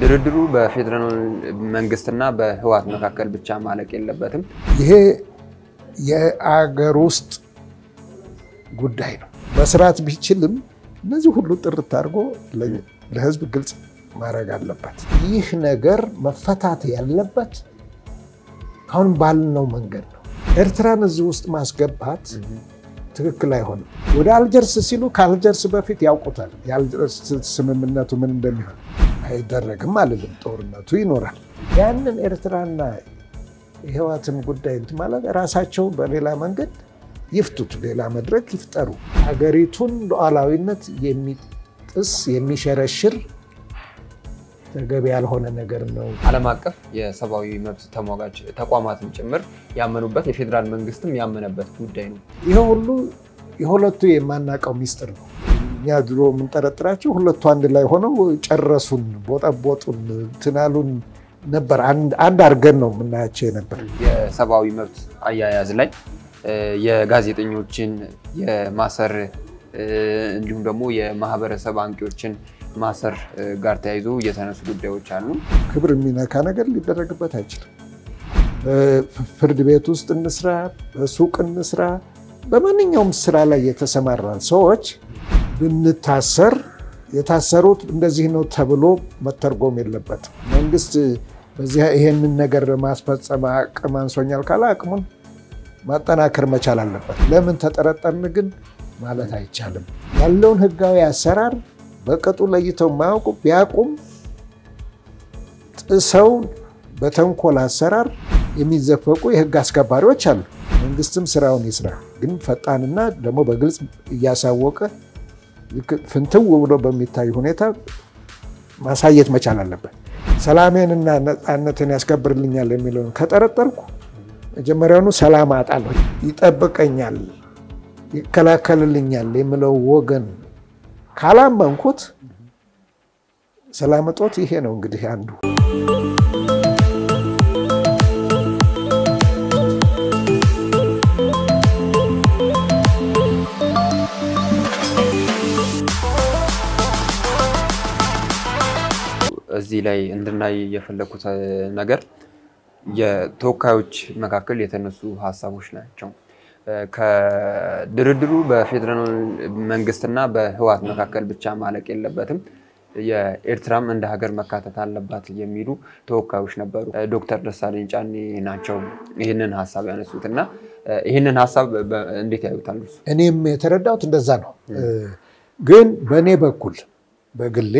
ድርድሩ በፌዴራል መንግስትና በህወሓት መካከል ብቻ ማለቅ የለበትም። ይሄ የአገር ውስጥ ጉዳይ ነው። መስራት ቢችልም እነዚህ ሁሉ ጥርት አድርጎ ለህዝብ ግልጽ ማድረግ አለበት። ይህ ነገር መፈታት ያለበት አሁን ባልነው መንገድ ነው። ኤርትራን እዚህ ውስጥ ማስገባት ትክክል አይሆንም። ወደ አልጀርስ ሲሉ ከአልጀርስ በፊት ያውቁታል። የአልጀርስ ስምምነቱ ምን እንደሚሆን አይደረግም አልልም። ጦርነቱ ይኖራል። ያንን ኤርትራና የህወሓትን ጉዳይ እንትን ማለት ራሳቸው በሌላ መንገድ ይፍቱት፣ ሌላ መድረክ ይፍጠሩ። ሀገሪቱን ሉዓላዊነት የሚጥስ የሚሸረሽር ተገቢ ያልሆነ ነገር ነው። ዓለም አቀፍ የሰብአዊ መብት ተሟጋች ተቋማትም ጭምር ያመኑበት የፌዴራል መንግስትም ያመነበት ጉዳይ ነው። ይሄ ሁሉ የሁለቱ የማናውቀው ሚስጥር ነው። እኛ ድሮ የምንጠረጥራቸው ሁለቱ አንድ ላይ ሆነው ጨረሱን፣ ቦጠቦጡን፣ ትናሉን ነበር። አንድ አድርገን ነው የምናያቸው የነበር። የሰብአዊ መብት አያያዝ ላይ የጋዜጠኞችን የማሰር እንዲሁም ደግሞ የማህበረሰብ አንቂዎችን ማሰር ጋር ተያይዞ የተነሱ ጉዳዮች አሉ። ክብር የሚነካ ነገር ሊደረግበት አይችልም። ፍርድ ቤት ውስጥ እንስራ፣ በሱቅ እንስራ፣ በማንኛውም ስራ ላይ የተሰማራን ሰዎች ብንታሰር የታሰሩት እንደዚህ ነው ተብሎ መተርጎም የለበትም። መንግስት በዚህ ይሄንን ነገር ማስፈጸም አቅም አንሶኛል ካለ አቅሙን ማጠናከር መቻል አለበት። ለምን ተጠረጠርን ግን ማለት አይቻልም። ያለውን ህጋዊ አሰራር በቅጡ ለይተው የማያውቁ ቢያውቁም ጥሰው በተንኮል አሰራር የሚዘፈቁ የህግ አስከባሪዎች አሉ። መንግስትም ስራውን ይስራ፣ ግን ፈጣንና ደግሞ በግልጽ እያሳወቀ ፍንትው ብሎ በሚታይ ሁኔታ ማሳየት መቻል አለበት። ሰላሜንና ነፃነትን ያስከብርልኛል የሚለውን ከጠረጠርኩ መጀመሪያውኑ ሰላም አጣለሁ፣ ይጠብቀኛል፣ ይከላከልልኛል የሚለው ወገን ካላመንኩት ሰላም እጦት ይሄ ነው እንግዲህ አንዱ። እዚህ ላይ እንድናይ የፈለኩት ነገር የተወካዮች መካከል የተነሱ ሀሳቦች ናቸው። ከድርድሩ በፌዴራል መንግስትና በህወሓት መካከል ብቻ ማለቅ የለበትም፣ የኤርትራም እንደ ሀገር መካተት አለባት የሚሉ ተወካዮች ነበሩ። ዶክተር ደሳለኝ ጫኔ ናቸው ይህንን ሀሳብ ያነሱት እና ይህንን ሀሳብ እንዴት ያዩታል? እኔም የተረዳሁት እንደዛ ነው። ግን በእኔ በኩል በግሌ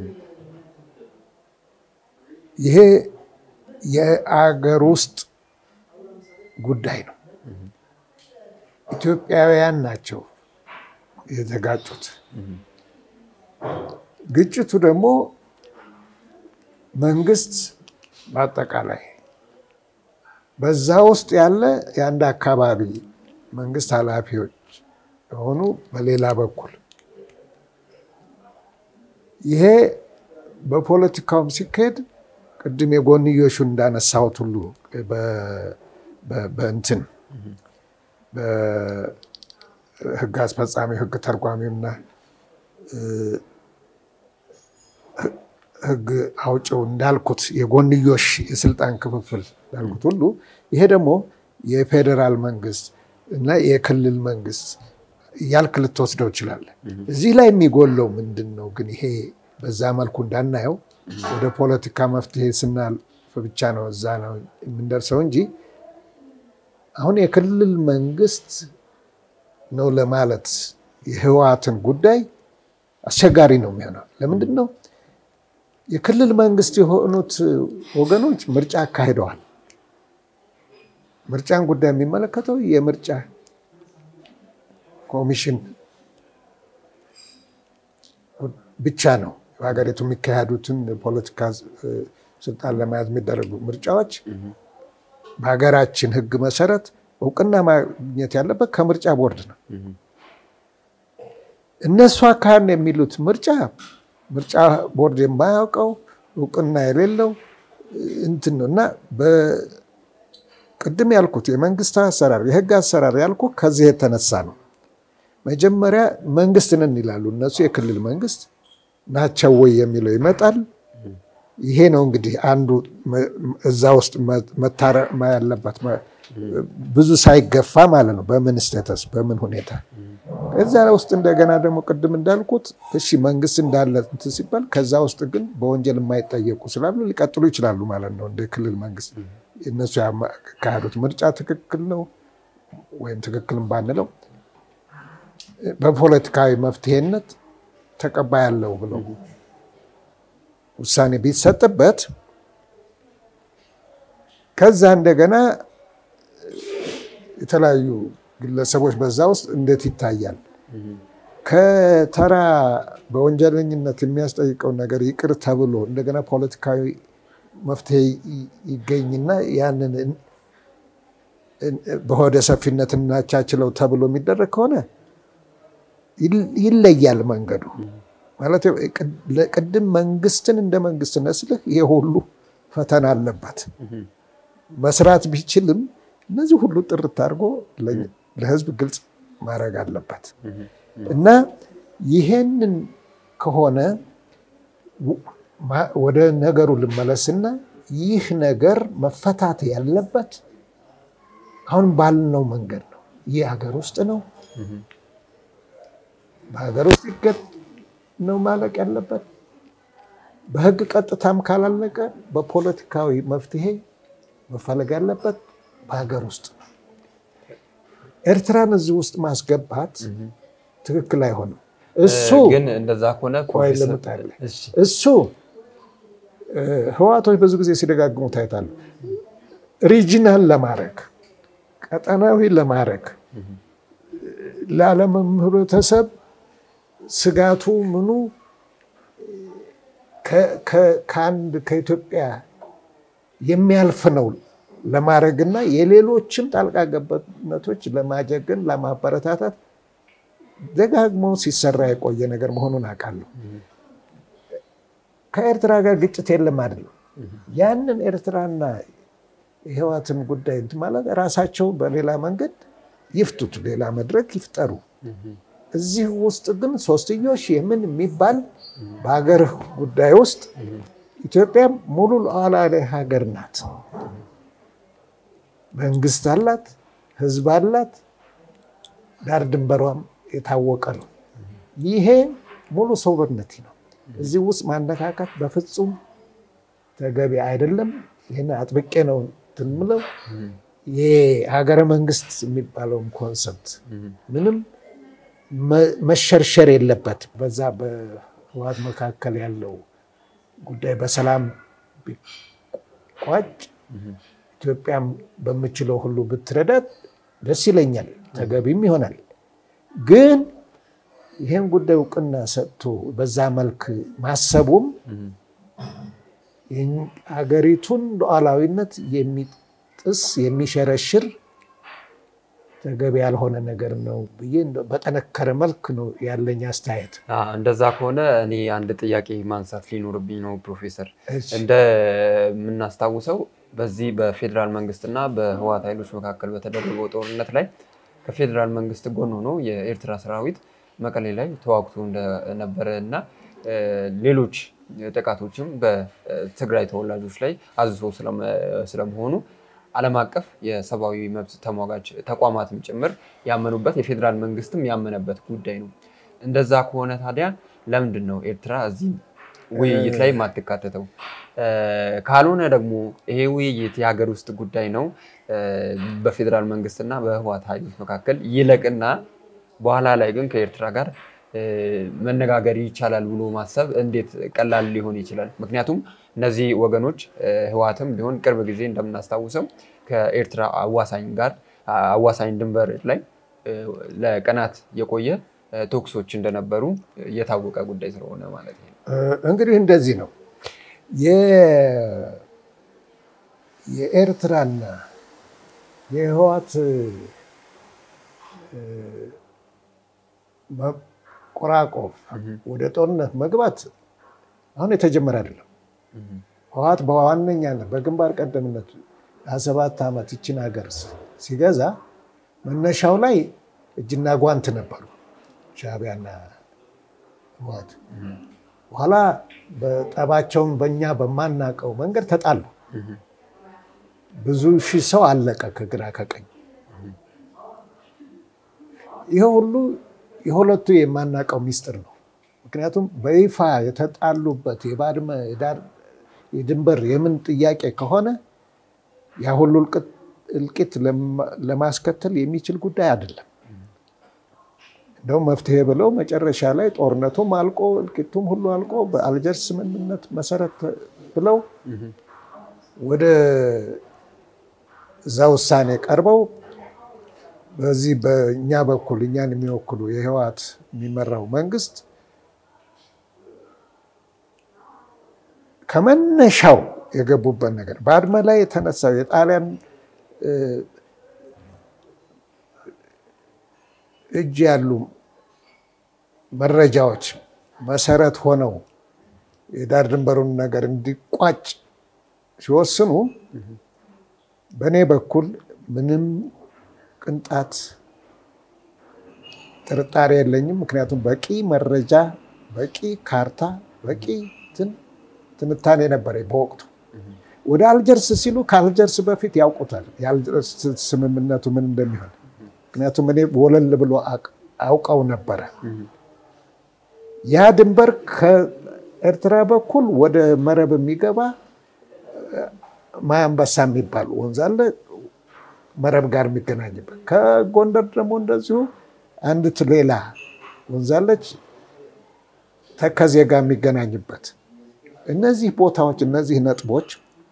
ይሄ የአገር ውስጥ ጉዳይ ነው። ኢትዮጵያውያን ናቸው የተጋጩት። ግጭቱ ደግሞ መንግስት በአጠቃላይ በዛ ውስጥ ያለ የአንድ አካባቢ መንግስት ኃላፊዎች የሆኑ በሌላ በኩል ይሄ በፖለቲካውም ሲካሄድ ቅድም የጎንዮሹን እንዳነሳሁት ሁሉ በእንትን በህግ አስፈጻሚ ህግ ተርጓሚውና ህግ አውጭው እንዳልኩት የጎንዮሽ የስልጣን ክፍፍል እንዳልኩት ሁሉ ይሄ ደግሞ የፌዴራል መንግስት እና የክልል መንግስት እያልክ ልትወስደው ይችላለን። እዚህ ላይ የሚጎለው ምንድን ነው ግን ይሄ በዛ መልኩ እንዳናየው ወደ ፖለቲካ መፍትሄ ስናልፍ ብቻ ነው እዛ ነው የምንደርሰው እንጂ አሁን የክልል መንግስት ነው ለማለት የህወሓትን ጉዳይ አስቸጋሪ ነው የሚሆነው። ለምንድን ነው የክልል መንግስት የሆኑት ወገኖች ምርጫ አካሂደዋል። ምርጫን ጉዳይ የሚመለከተው የምርጫ ኮሚሽን ብቻ ነው። በሀገሪቱ የሚካሄዱትን ፖለቲካ ስልጣን ለመያዝ የሚደረጉ ምርጫዎች በሀገራችን ህግ መሰረት እውቅና ማግኘት ያለበት ከምርጫ ቦርድ ነው። እነሱ አካሄድ የሚሉት ምርጫ ምርጫ ቦርድ የማያውቀው እውቅና የሌለው እንትን ነው እና ቅድም ያልኩት የመንግስት አሰራር የህግ አሰራር ያልኩ ከዚህ የተነሳ ነው። መጀመሪያ መንግስት ነን ይላሉ እነሱ የክልል መንግስት ናቸው ወይ የሚለው ይመጣል። ይሄ ነው እንግዲህ አንዱ እዛ ውስጥ መታረም ያለበት ብዙ ሳይገፋ ማለት ነው። በምን ስተተስ በምን ሁኔታ ከዛ ውስጥ እንደገና ደግሞ ቅድም እንዳልኩት እሺ መንግስት እንዳለ እንትን ሲባል ከዛ ውስጥ ግን በወንጀል የማይጠየቁ ስላሉ ሊቀጥሉ ይችላሉ ማለት ነው። እንደ ክልል መንግስት እነሱ ያካሄዱት ምርጫ ትክክል ነው ወይም ትክክልም ባንለው በፖለቲካዊ መፍትሄነት ተቀባይ ያለው ብለው ውሳኔ ቢሰጥበት ከዛ እንደገና የተለያዩ ግለሰቦች በዛ ውስጥ እንዴት ይታያል? ከተራ በወንጀለኝነት የሚያስጠይቀውን ነገር ይቅር ተብሎ እንደገና ፖለቲካዊ መፍትሄ ይገኝና ያንን በሆደ ሰፊነት እናቻችለው ተብሎ የሚደረግ ከሆነ ይለያል መንገዱ። ማለት ቅድም መንግስትን እንደ መንግስት ነስልህ ይሄ ሁሉ ፈተና አለበት። መስራት ቢችልም እነዚህ ሁሉ ጥርት አድርጎ ለህዝብ ግልጽ ማድረግ አለበት እና ይሄንን ከሆነ ወደ ነገሩ ልመለስና ይህ ነገር መፈታት ያለበት አሁን ባልነው መንገድ ነው። ይህ ሀገር ውስጥ ነው። በሀገር ውስጥ ይገጥ ነው ማለቅ ያለበት። በህግ ቀጥታም ካላለቀ በፖለቲካዊ መፍትሄ መፈለግ ያለበት በሀገር ውስጥ ነው። ኤርትራን እዚህ ውስጥ ማስገባት ትክክል አይሆንም። እሱ ግን እንደዛ ከሆነ ቆይ ልምጣልህ። እሱ ህዋቶች ብዙ ጊዜ ሲደጋግሙ ታይታሉ። ሪጂናል ለማድረግ ቀጠናዊ ለማድረግ ለዓለም ህብረተሰብ ስጋቱ ምኑ ከአንድ ከኢትዮጵያ የሚያልፍ ነው ለማድረግና የሌሎችም ጣልቃ ገብነቶች ለማጀገን ለማበረታታት ደጋግሞ ሲሰራ የቆየ ነገር መሆኑን አውቃለሁ። ከኤርትራ ጋር ግጭት የለም አይደለም። ያንን ኤርትራና የህዋትን ጉዳይ እንትን ማለት ራሳቸው በሌላ መንገድ ይፍቱት፣ ሌላ መድረክ ይፍጠሩ። እዚህ ውስጥ ግን ሶስትዮሽ የምን የሚባል በሀገር ጉዳይ ውስጥ ኢትዮጵያ ሙሉ ሉዓላዊ ሀገር ናት። መንግስት አላት፣ ህዝብ አላት፣ ዳር ድንበሯም የታወቀ ነው። ይሄ ሙሉ ሰውነት ነው። እዚህ ውስጥ ማነካካት በፍጹም ተገቢ አይደለም። ይህን አጥብቄ ነው እንትን የምለው። የሀገረ መንግስት የሚባለውን ኮንሰፕት ምንም መሸርሸር የለበትም። በዛ በህወሓት መካከል ያለው ጉዳይ በሰላም ቢቋጭ ኢትዮጵያም በምችለው ሁሉ ብትረዳት ደስ ይለኛል፣ ተገቢም ይሆናል። ግን ይህን ጉዳይ እውቅና ሰጥቶ በዛ መልክ ማሰቡም ሀገሪቱን ሉዓላዊነት የሚጥስ የሚሸረሽር ተገቢ ያልሆነ ነገር ነው ብዬ በጠነከረ መልክ ነው ያለኝ አስተያየት። እንደዛ ከሆነ እኔ አንድ ጥያቄ ማንሳት ሊኖርብኝ ነው ፕሮፌሰር። እንደምናስታውሰው በዚህ በፌዴራል መንግስትና በህወሓት ኃይሎች መካከል በተደረገው ጦርነት ላይ ከፌዴራል መንግስት ጎን ሆኖ የኤርትራ ሰራዊት መቀሌ ላይ ተዋግቶ እንደነበረ እና ሌሎች ጥቃቶችም በትግራይ ተወላጆች ላይ አዝዞ ስለመሆኑ ዓለም አቀፍ የሰብአዊ መብት ተሟጋች ተቋማትም ጭምር ያመኑበት የፌዴራል መንግስትም ያመነበት ጉዳይ ነው። እንደዛ ከሆነ ታዲያ ለምንድን ነው ኤርትራ እዚህ ውይይት ላይ የማትካተተው? ካልሆነ ደግሞ ይሄ ውይይት የሀገር ውስጥ ጉዳይ ነው፣ በፌዴራል መንግስትና በህወሓት ኃይሎች መካከል ይለቅና በኋላ ላይ ግን ከኤርትራ ጋር መነጋገር ይቻላል ብሎ ማሰብ እንዴት ቀላል ሊሆን ይችላል? ምክንያቱም እነዚህ ወገኖች ህወሓትም ቢሆን ቅርብ ጊዜ እንደምናስታውሰው ከኤርትራ አዋሳኝ ጋር አዋሳኝ ድንበር ላይ ለቀናት የቆየ ተኩሶች እንደነበሩ የታወቀ ጉዳይ ስለሆነ ማለት ነው። እንግዲህ እንደዚህ ነው የኤርትራና የህወሓት መቆራቆፍ ወደ ጦርነት መግባት አሁን የተጀመረ አይደለም። ህወሓት በዋነኛነት በግንባር ቀደምነት ለሰባት ዓመት ይችን ሀገር ሲገዛ መነሻው ላይ እጅና ጓንት ነበሩ ሻዕቢያና ህወሓት። በኋላ በጠባቸውን በእኛ በማናውቀው መንገድ ተጣሉ። ብዙ ሺህ ሰው አለቀ ከግራ ከቀኝ። ይህ ሁሉ የሁለቱ የማናውቀው ሚስጥር ነው። ምክንያቱም በይፋ የተጣሉበት የባድመ የድንበር የምን ጥያቄ ከሆነ ያ ሁሉ እልቂት ለማስከተል የሚችል ጉዳይ አይደለም። እንደውም መፍትሄ ብለው መጨረሻ ላይ ጦርነቱም አልቆ እልቂቱም ሁሉ አልቆ በአልጀርስ ስምምነት መሰረት ብለው ወደ እዛ ውሳኔ ቀርበው በዚህ በእኛ በኩል እኛን የሚወክሉ የህወሓት የሚመራው መንግስት ከመነሻው የገቡበት ነገር ባድመ ላይ የተነሳው የጣሊያን እጅ ያሉ መረጃዎች መሰረት ሆነው የዳር ድንበሩን ነገር እንዲቋጭ ሲወስኑ በእኔ በኩል ምንም ቅንጣት ጥርጣሬ የለኝም። ምክንያቱም በቂ መረጃ፣ በቂ ካርታ፣ በቂ ትንታኔ ነበረ በወቅቱ። ወደ አልጀርስ ሲሉ ከአልጀርስ በፊት ያውቁታል የአልጀርስ ስምምነቱ ምን እንደሚሆን። ምክንያቱም እኔ ወለል ብሎ አውቀው ነበረ። ያ ድንበር ከኤርትራ በኩል ወደ መረብ የሚገባ ማያንበሳ የሚባል ወንዝ አለ፣ መረብ ጋር የሚገናኝበት። ከጎንደር ደግሞ እንደዚሁ አንዲት ሌላ ወንዝ አለች፣ ተከዜ ጋር የሚገናኝበት። እነዚህ ቦታዎች እነዚህ ነጥቦች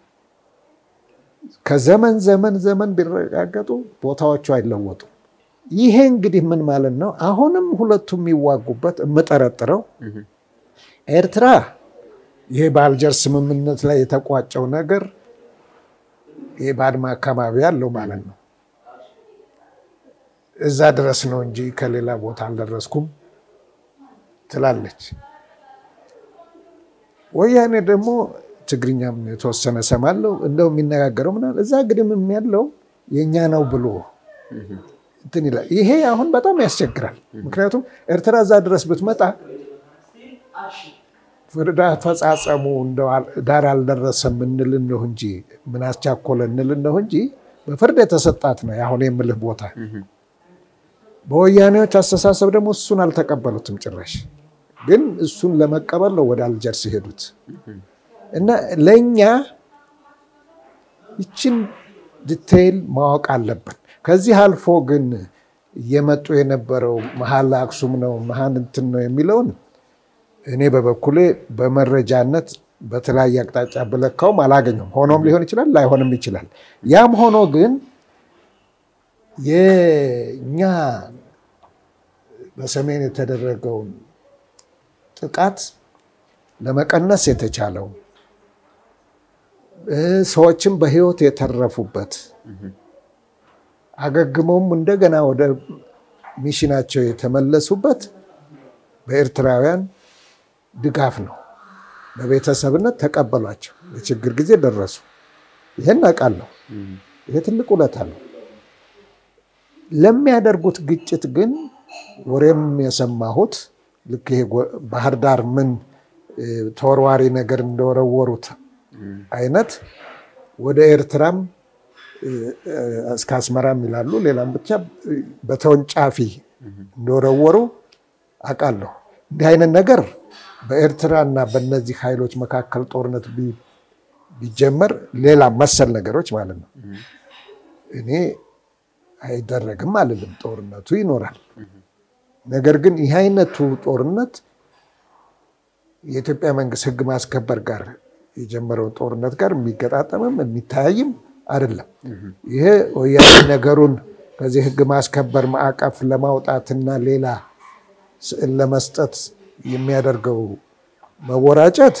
ከዘመን ዘመን ዘመን ቢረጋገጡ ቦታዎቹ አይለወጡም። ይሄ እንግዲህ ምን ማለት ነው? አሁንም ሁለቱ የሚዋጉበት የምጠረጥረው ኤርትራ ይሄ በአልጀርስ ስምምነት ላይ የተቋጨው ነገር ይሄ ባድመ አካባቢ ያለው ማለት ነው እዛ ድረስ ነው እንጂ ከሌላ ቦታ አልደረስኩም ትላለች። ወያኔ ደግሞ ትግርኛም የተወሰነ ሰማለው እንደው የሚነጋገረው ምናምን እዛ ግድምም ያለው የእኛ ነው ብሎ እንትን ይላል። ይሄ አሁን በጣም ያስቸግራል። ምክንያቱም ኤርትራ እዛ ድረስ ብትመጣ ፍርድ አፈጻጸሙ ዳር አልደረሰም እንል ነው እንጂ ምን አስቻኮለ እንል ነው እንጂ በፍርድ የተሰጣት ነው አሁን የምልህ ቦታ። በወያኔዎች አስተሳሰብ ደግሞ እሱን አልተቀበሉትም ጭራሽ። ግን እሱን ለመቀበል ነው ወደ አልጀርስ ሄዱት እና ለእኛ ይችን ዲቴይል ማወቅ አለብን። ከዚህ አልፎ ግን እየመጡ የነበረው መሀል አክሱም ነው መሀል እንትን ነው የሚለውን እኔ በበኩሌ በመረጃነት በተለያየ አቅጣጫ ብለካውም አላገኘም። ሆኖም ሊሆን ይችላል፣ ላይሆንም ይችላል። ያም ሆኖ ግን የእኛ በሰሜን የተደረገውን ጥቃት ለመቀነስ የተቻለው ሰዎችም በሕይወት የተረፉበት አገግመውም እንደገና ወደ ሚሽናቸው የተመለሱበት በኤርትራውያን ድጋፍ ነው። በቤተሰብነት ተቀበሏቸው፣ በችግር ጊዜ ደረሱ። ይህን አውቃለሁ። ይሄ ትልቅ ውለታ ነው። ለሚያደርጉት ግጭት ግን ወሬም የሰማሁት ልክ ይሄ ባህር ዳር ምን ተወርዋሪ ነገር እንደወረወሩት አይነት ወደ ኤርትራም እስከ አስመራም ይላሉ፣ ሌላም ብቻ በተወንጫፊ እንደወረወሩ አውቃለሁ። እንዲህ አይነት ነገር በኤርትራ እና በእነዚህ ኃይሎች መካከል ጦርነት ቢጀመር ሌላ መሰል ነገሮች ማለት ነው እኔ አይደረግም አልልም። ጦርነቱ ይኖራል። ነገር ግን ይህ አይነቱ ጦርነት የኢትዮጵያ መንግስት ሕግ ማስከበር ጋር የጀመረውን ጦርነት ጋር የሚገጣጠምም የሚታያይም አይደለም። ይሄ ወያኔ ነገሩን ከዚህ ሕግ ማስከበር ማዕቀፍ ለማውጣትና ሌላ ስዕል ለመስጠት የሚያደርገው መወራጨት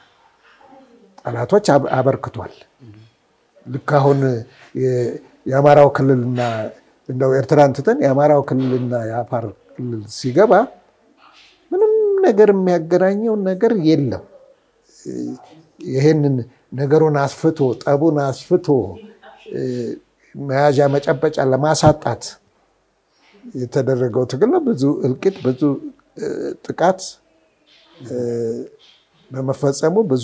ጠላቶች አበርክቷል። ልክ አሁን የአማራው ክልልና እንደው ኤርትራን ትተን የአማራው ክልልና የአፋር ክልል ሲገባ ምንም ነገር የሚያገናኘው ነገር የለም። ይህንን ነገሩን አስፍቶ ጠቡን አስፍቶ መያዣ መጨበጫ ለማሳጣት የተደረገው ትግል ነው። ብዙ እልቂት፣ ብዙ ጥቃት በመፈጸሙ ብዙ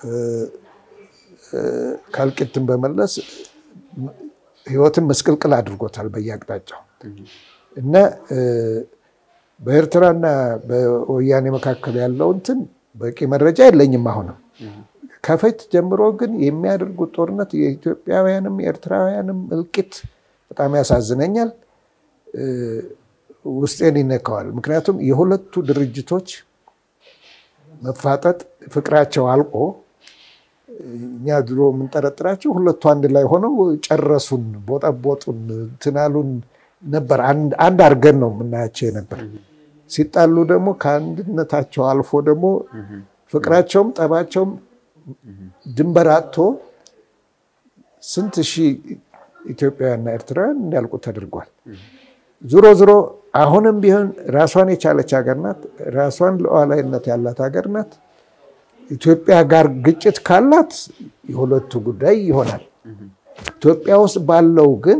ከእልቂትን በመለስ ህይወትን መስቅልቅል አድርጎታል በየአቅጣጫው እና በኤርትራና በወያኔ መካከል ያለው እንትን በቂ መረጃ የለኝም። አሁንም ከፊት ጀምሮ ግን የሚያደርጉት ጦርነት የኢትዮጵያውያንም የኤርትራውያንም እልቂት በጣም ያሳዝነኛል፣ ውስጤን ይነካዋል። ምክንያቱም የሁለቱ ድርጅቶች መፋጠጥ ፍቅራቸው አልቆ እኛ ድሮ የምንጠረጥራቸው ሁለቱ አንድ ላይ ሆነው ጨረሱን፣ ቦጠቦጡን፣ ትናሉን ነበር አንድ አድርገን ነው የምናያቸው ነበር። ሲጣሉ ደግሞ ከአንድነታቸው አልፎ ደግሞ ፍቅራቸውም ጠባቸውም ድንበር አጥቶ ስንት ሺህ ኢትዮጵያውያንና ኤርትራውያን እንዲያልቁ ተደርጓል። ዞሮ ዞሮ አሁንም ቢሆን ራሷን የቻለች ሀገር ናት። ራሷን ሉዓላዊነት ያላት ሀገር ናት። ኢትዮጵያ ጋር ግጭት ካላት የሁለቱ ጉዳይ ይሆናል። ኢትዮጵያ ውስጥ ባለው ግን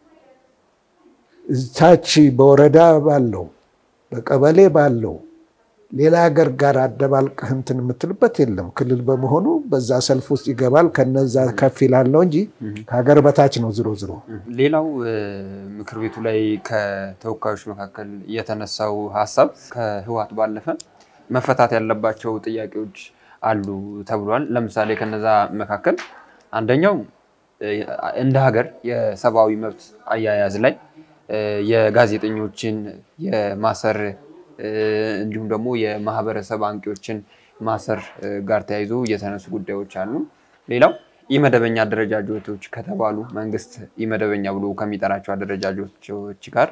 እታች በወረዳ ባለው በቀበሌ ባለው ሌላ ሀገር ጋር አደባልቀህ እንትን የምትልበት የለም። ክልል በመሆኑ በዛ ሰልፍ ውስጥ ይገባል። ከነዛ ከፍ ይላል ነው እንጂ ከሀገር በታች ነው ዝሮ ዝሮ። ሌላው ምክር ቤቱ ላይ ከተወካዮች መካከል የተነሳው ሀሳብ ከህወሓት ባለፈ መፈታት ያለባቸው ጥያቄዎች አሉ ተብሏል። ለምሳሌ ከነዛ መካከል አንደኛው እንደ ሀገር የሰብአዊ መብት አያያዝ ላይ የጋዜጠኞችን የማሰር እንዲሁም ደግሞ የማህበረሰብ አንቂዎችን ማሰር ጋር ተያይዞ የተነሱ ጉዳዮች አሉ። ሌላው ኢመደበኛ አደረጃጀቶች ከተባሉ መንግስት ኢመደበኛ ብሎ ከሚጠራቸው አደረጃጀቶች ጋር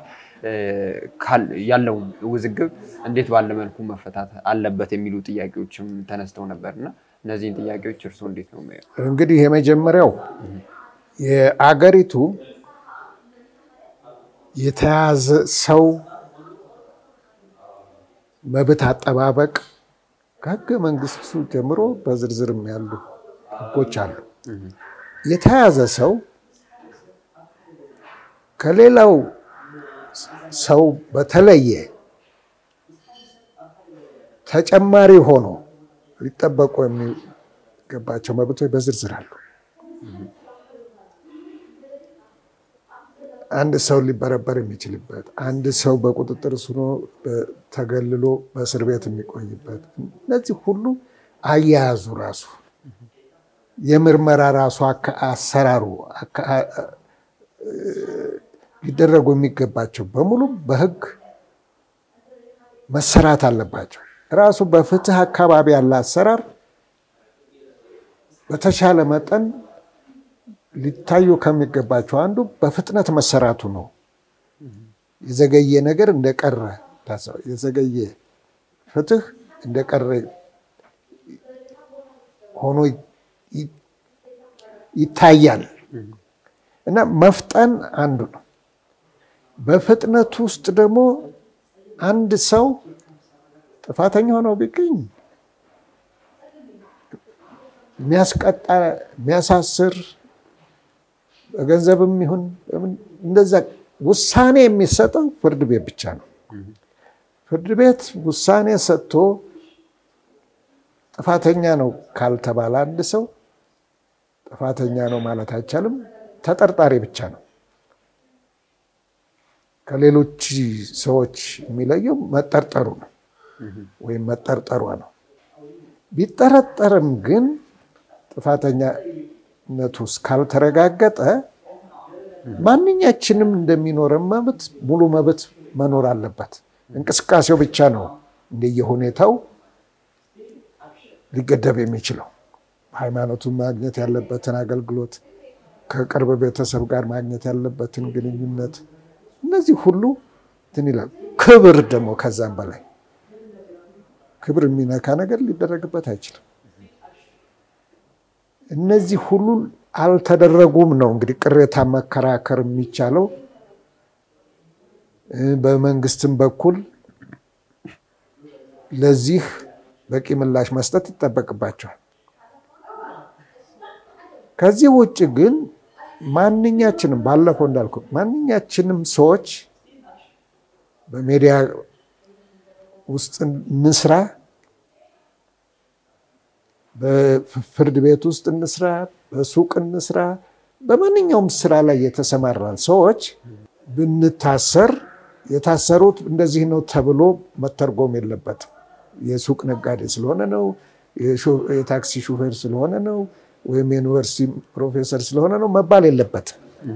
ያለውን ውዝግብ እንዴት ባለ መልኩ መፈታት አለበት የሚሉ ጥያቄዎችም ተነስተው ነበር እና እነዚህን ጥያቄዎች እርስዎ እንዴት ነው የሚያዩት? እንግዲህ የመጀመሪያው የአገሪቱ የተያዘ ሰው መብት አጠባበቅ ከህገ መንግስቱ ጀምሮ በዝርዝርም ያሉ ህጎች አሉ። የተያዘ ሰው ከሌላው ሰው በተለየ ተጨማሪ ሆኖ ሊጠበቁ የሚገባቸው መብቶች በዝርዝር አሉ። አንድ ሰው ሊበረበር የሚችልበት፣ አንድ ሰው በቁጥጥር ስር ሆኖ ተገልሎ በእስር ቤት የሚቆይበት፣ እነዚህ ሁሉ አያያዙ ራሱ የምርመራ ራሱ አሰራሩ ሊደረጉ የሚገባቸው በሙሉ በህግ መሰራት አለባቸው። ራሱ በፍትህ አካባቢ ያለ አሰራር በተሻለ መጠን ሊታዩ ከሚገባቸው አንዱ በፍጥነት መሰራቱ ነው። የዘገየ ነገር እንደቀረ የዘገየ ፍትህ እንደቀረ ሆኖ ይታያል እና መፍጠን አንዱ ነው። በፍጥነቱ ውስጥ ደግሞ አንድ ሰው ጥፋተኛ ሆነው ቢገኝ የሚያስቀጣ የሚያሳስር በገንዘብም ይሁን እንደዛ ውሳኔ የሚሰጠው ፍርድ ቤት ብቻ ነው። ፍርድ ቤት ውሳኔ ሰጥቶ ጥፋተኛ ነው ካልተባለ አንድ ሰው ጥፋተኛ ነው ማለት አይቻልም። ተጠርጣሪ ብቻ ነው። ከሌሎች ሰዎች የሚለየው መጠርጠሩ ነው ወይም መጠርጠሯ ነው። ቢጠረጠርም ግን ጥፋተኛነቱ እስካልተረጋገጠ ማንኛችንም እንደሚኖረን መብት ሙሉ መብት መኖር አለበት። እንቅስቃሴው ብቻ ነው እንደየሁኔታው ሊገደብ የሚችለው። ሃይማኖቱን ማግኘት ያለበትን አገልግሎት፣ ከቅርብ ቤተሰብ ጋር ማግኘት ያለበትን ግንኙነት፣ እነዚህ ሁሉ እንትን ይላል። ክብር ደግሞ ከዛም በላይ ክብር የሚነካ ነገር ሊደረግበት አይችልም። እነዚህ ሁሉ አልተደረጉም ነው እንግዲህ ቅሬታ መከራከር የሚቻለው። በመንግስትም በኩል ለዚህ በቂ ምላሽ መስጠት ይጠበቅባቸዋል። ከዚህ ውጭ ግን ማንኛችንም ባለፈው እንዳልኩ ማንኛችንም ሰዎች በሜዲያ ውስጥ እንስራ፣ በፍርድ ቤት ውስጥ እንስራ፣ በሱቅ እንስራ፣ በማንኛውም ስራ ላይ የተሰማራን ሰዎች ብንታሰር የታሰሩት እንደዚህ ነው ተብሎ መተርጎም የለበትም። የሱቅ ነጋዴ ስለሆነ ነው፣ የታክሲ ሹፌር ስለሆነ ነው፣ ወይም የዩኒቨርሲቲ ፕሮፌሰር ስለሆነ ነው መባል የለበትም።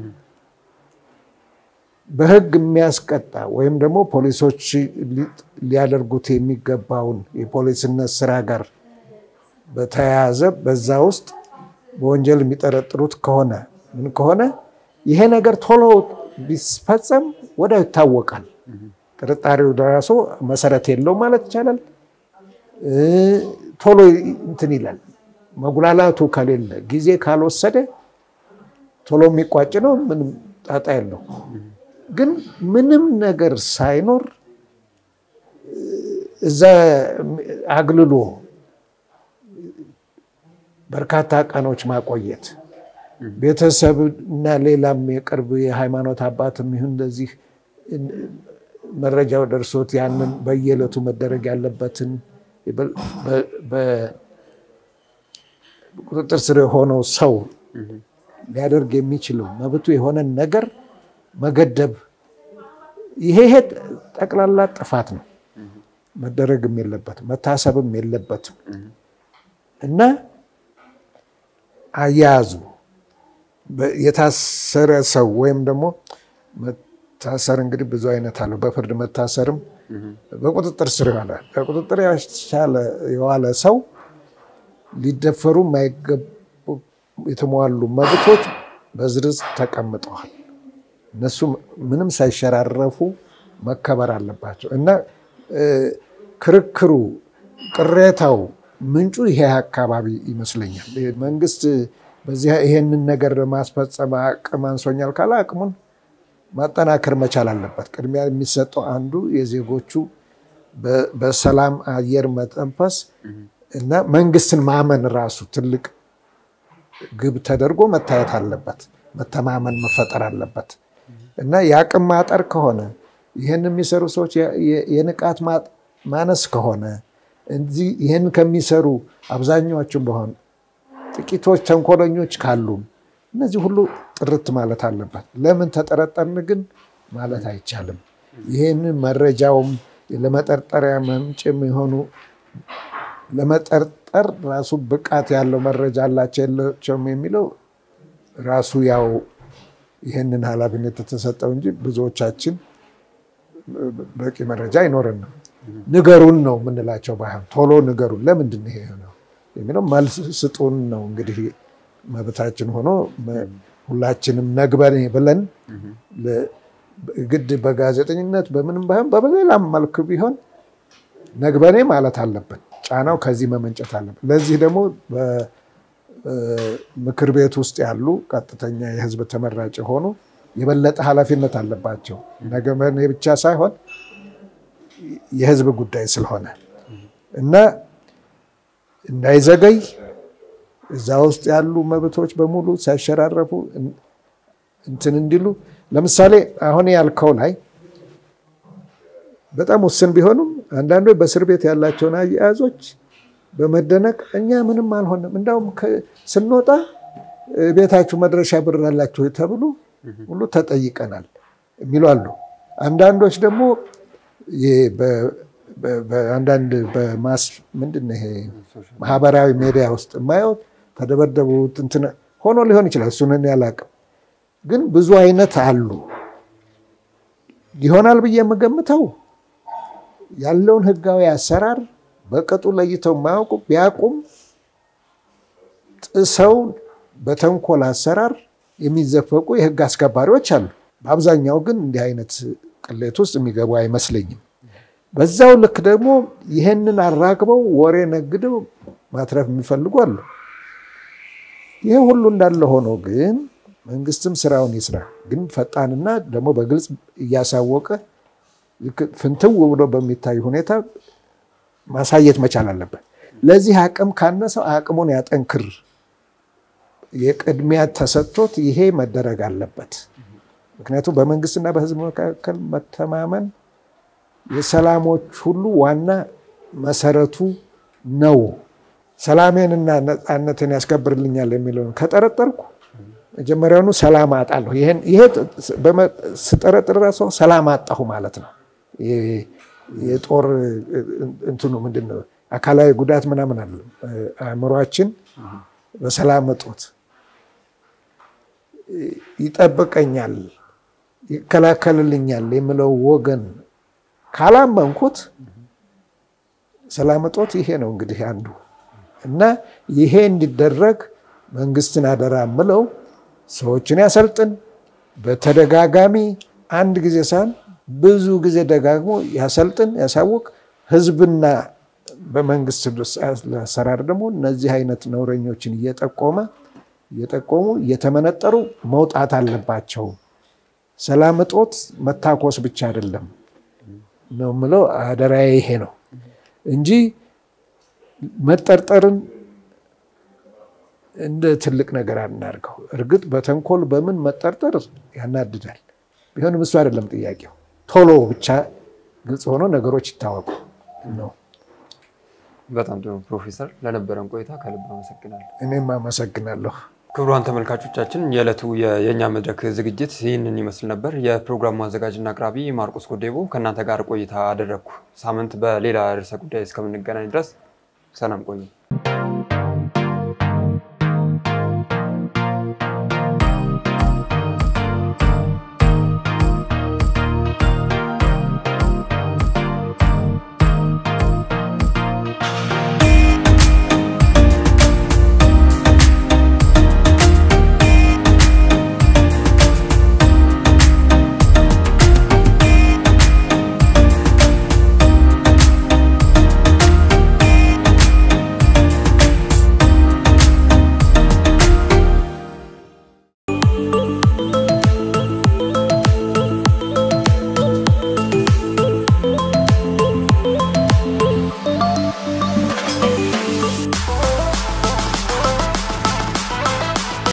በሕግ የሚያስቀጣ ወይም ደግሞ ፖሊሶች ሊያደርጉት የሚገባውን የፖሊስነት ስራ ጋር በተያያዘ በዛ ውስጥ በወንጀል የሚጠረጥሩት ከሆነ ምን ከሆነ ይሄ ነገር ቶሎ ቢፈጸም ወዲያው ይታወቃል። ጥርጣሬው ራሱ መሰረት የለውም ማለት ይቻላል። ቶሎ እንትን ይላል። መጉላላቱ ከሌለ ጊዜ ካልወሰደ ቶሎ የሚቋጭ ነው። ምንም ጣጣ የለው። ግን ምንም ነገር ሳይኖር እዛ አግልሎ በርካታ ቀኖች ማቆየት ቤተሰብ እና ሌላም የቅርብ የሃይማኖት አባትም ይሁን እንደዚህ መረጃው ደርሶት ያንን በየዕለቱ መደረግ ያለበትን በቁጥጥር ስር የሆነው ሰው ሊያደርግ የሚችለው መብቱ የሆነን ነገር መገደብ፣ ይሄ ይሄ ጠቅላላ ጥፋት ነው። መደረግም የለበትም መታሰብም የለበትም እና አያያዙ የታሰረ ሰው ወይም ደግሞ መታሰር እንግዲህ ብዙ አይነት አለው። በፍርድ መታሰርም በቁጥጥር ስር ይዋላል። በቁጥጥር የዋለ ሰው ሊደፈሩ የማይገቡ የተሟሉ መብቶች በዝርዝር ተቀምጠዋል። እነሱ ምንም ሳይሸራረፉ መከበር አለባቸው እና ክርክሩ፣ ቅሬታው ምንጩ ይሄ አካባቢ ይመስለኛል። መንግስት በዚህ ይሄንን ነገር ለማስፈጸም አቅም አንሶኛል ካለ አቅሙን ማጠናከር መቻል አለበት። ቅድሚያ የሚሰጠው አንዱ የዜጎቹ በሰላም አየር መተንፈስ እና መንግስትን ማመን ራሱ ትልቅ ግብ ተደርጎ መታየት አለበት። መተማመን መፈጠር አለበት እና የአቅም ማጠር ከሆነ ይህን የሚሰሩ ሰዎች የንቃት ማነስ ከሆነ እዚህ ይህን ከሚሰሩ አብዛኛዎቹም በሆን ጥቂቶች ተንኮለኞች ካሉም እነዚህ ሁሉ ጥርት ማለት አለበት። ለምን ተጠረጠርን ግን ማለት አይቻልም። ይህንን መረጃውም ለመጠርጠሪያ ምንጭ የሚሆኑ ለመጠርጠር ራሱ ብቃት ያለው መረጃ አላቸው የላቸውም የሚለው ራሱ ያው ይህንን ኃላፊነት የተሰጠው እንጂ ብዙዎቻችን በቂ መረጃ አይኖረንም። ንገሩን ነው የምንላቸው። ባይሆን ቶሎ ንገሩን፣ ለምንድን ነው ይሄ ነው የሚለው መልስ ስጡን ነው እንግዲህ መብታችን ሆኖ ሁላችንም ነግበኔ ብለን ግድ በጋዜጠኝነት በምንም ባይሆን በሌላም መልክ ቢሆን ነግበኔ ማለት አለብን። ጫናው ከዚህ መመንጨት አለብን። ለዚህ ደግሞ በምክር ቤት ውስጥ ያሉ ቀጥተኛ የህዝብ ተመራጭ የሆኑ የበለጠ ኃላፊነት አለባቸው። ነግበኔ ብቻ ሳይሆን የህዝብ ጉዳይ ስለሆነ እና እንዳይዘገይ እዛ ውስጥ ያሉ መብቶች በሙሉ ሳይሸራረፉ እንትን እንዲሉ ለምሳሌ አሁን ያልከው ላይ በጣም ውስን ቢሆኑም አንዳንዶች በእስር ቤት ያላቸውን አያያዞች በመደነቅ እኛ ምንም አልሆንም፣ እንዳውም ስንወጣ ቤታችሁ መድረሻ ብር አላችሁ ተብሎ ሁሉ ተጠይቀናል የሚሉ አሉ። አንዳንዶች ደግሞ አንዳንድ በማስ ምንድን ነው ይሄ ማህበራዊ ሚዲያ ውስጥ የማየው ተደበደቡት እንትን ሆኖ ሊሆን ይችላል። እሱን እኔ አላቅም፣ ግን ብዙ አይነት አሉ። ይሆናል ብዬ የምገምተው ያለውን ህጋዊ አሰራር በቅጡ ለይተው የማያውቁ ቢያውቁም ጥሰው በተንኮል አሰራር የሚዘፈቁ የህግ አስከባሪዎች አሉ። በአብዛኛው ግን እንዲህ አይነት ቅሌት ውስጥ የሚገቡ አይመስለኝም። በዛው ልክ ደግሞ ይህንን አራግበው ወሬ ነግደው ማትረፍ የሚፈልጉ አሉ። ይህ ሁሉ እንዳለ ሆኖ ግን መንግስትም ስራውን ይስራ፣ ግን ፈጣንና ደግሞ በግልጽ እያሳወቀ ፍንትው ብሎ በሚታይ ሁኔታ ማሳየት መቻል አለበት። ለዚህ አቅም ካነሰው አቅሙን ያጠንክር። የቅድሚያ ተሰጥቶት ይሄ መደረግ አለበት። ምክንያቱም በመንግስትና በህዝብ መካከል መተማመን የሰላሞች ሁሉ ዋና መሰረቱ ነው። ሰላሜንና ነፃነትን ያስከብርልኛል የሚለውን ከጠረጠርኩ መጀመሪያውኑ ሰላም አጣለሁ። ይሄ ስጠረጥር ራሱ ሰላም አጣሁ ማለት ነው። የጦር እንትኑ ምንድን ነው? አካላዊ ጉዳት ምናምን አለ። አእምሯችን በሰላም እጦት ይጠብቀኛል፣ ይከላከልልኛል የሚለው ወገን ካላመንኩት ሰላም እጦት ይሄ ነው እንግዲህ አንዱ እና ይሄ እንዲደረግ መንግስትን አደራ ምለው ሰዎችን ያሰልጥን። በተደጋጋሚ አንድ ጊዜ ሳይሆን ብዙ ጊዜ ደጋግሞ ያሰልጥን፣ ያሳውቅ። ህዝብና በመንግስት አሰራር ደግሞ እነዚህ አይነት ነውረኞችን እየጠቆመ እየጠቆሙ እየተመነጠሩ መውጣት አለባቸው። ሰላም እጦት መታኮስ ብቻ አይደለም ነው የምለው። አደራዬ ይሄ ነው እንጂ መጠርጠርን እንደ ትልቅ ነገር አናድርገው። እርግጥ በተንኮል በምን መጠርጠር ያናድዳል። ቢሆንም እሱ አይደለም ጥያቄው። ቶሎ ብቻ ግልጽ ሆኖ ነገሮች ይታወቁ ነው። በጣም ጥሩ ፕሮፌሰር፣ ለነበረን ቆይታ ከልብ አመሰግናለሁ። እኔም አመሰግናለሁ። ክቡራን ተመልካቾቻችን የዕለቱ የእኛ መድረክ ዝግጅት ይህንን ይመስል ነበር። የፕሮግራሙ አዘጋጅና አቅራቢ ማርቆስ ጎዴቦ ከእናንተ ጋር ቆይታ አደረግኩ። ሳምንት በሌላ ርዕሰ ጉዳይ እስከምንገናኝ ድረስ ሰላም ቆዩ።